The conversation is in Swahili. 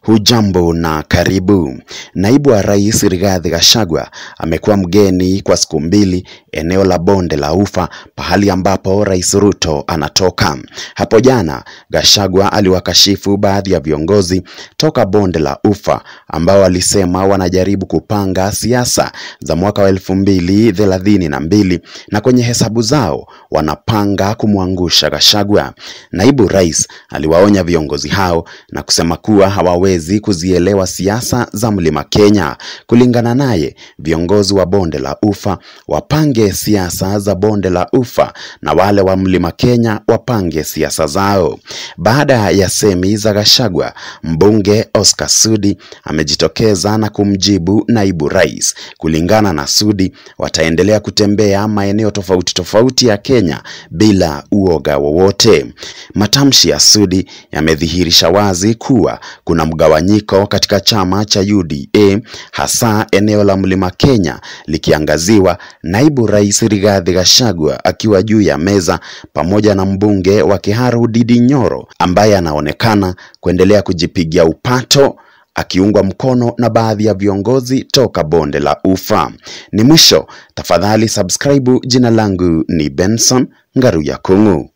Hujambo na karibu. Naibu wa Rais Rigathi Gachagua amekuwa mgeni kwa siku mbili eneo la Bonde la Ufa, pahali ambapo Rais Ruto anatoka. Hapo jana, Gachagua aliwakashifu baadhi ya viongozi toka Bonde la Ufa ambao walisema wanajaribu kupanga siasa za mwaka wa elfu mbili thelathini na mbili na kwenye hesabu zao wanapanga kumwangusha Gachagua. Naibu Rais aliwaonya viongozi hao na kusema kuwa hawawezi kuzielewa siasa za Mlima Kenya. Kulingana naye, viongozi wa Bonde la Ufa wapange siasa za Bonde la Ufa na wale wa Mlima Kenya wapange siasa zao. Baada ya semi za Gachagua, mbunge Oscar Sudi amejitokeza na kumjibu naibu rais. Kulingana na Sudi, wataendelea kutembea maeneo tofauti tofauti ya Kenya bila uoga wowote. Matamshi ya Sudi yamedhihirisha wazi kuwa kuna mgawanyiko katika chama cha UDA hasa eneo la Mlima Kenya likiangaziwa, naibu rais Rigathi Gachagua akiwa juu ya meza pamoja na mbunge wa Kiharu Ndindi Nyoro ambaye anaonekana kuendelea kujipigia upato akiungwa mkono na baadhi ya viongozi toka Bonde la Ufa. Ni mwisho, tafadhali subscribe. Jina langu ni Benson Ngaruya Kung'u.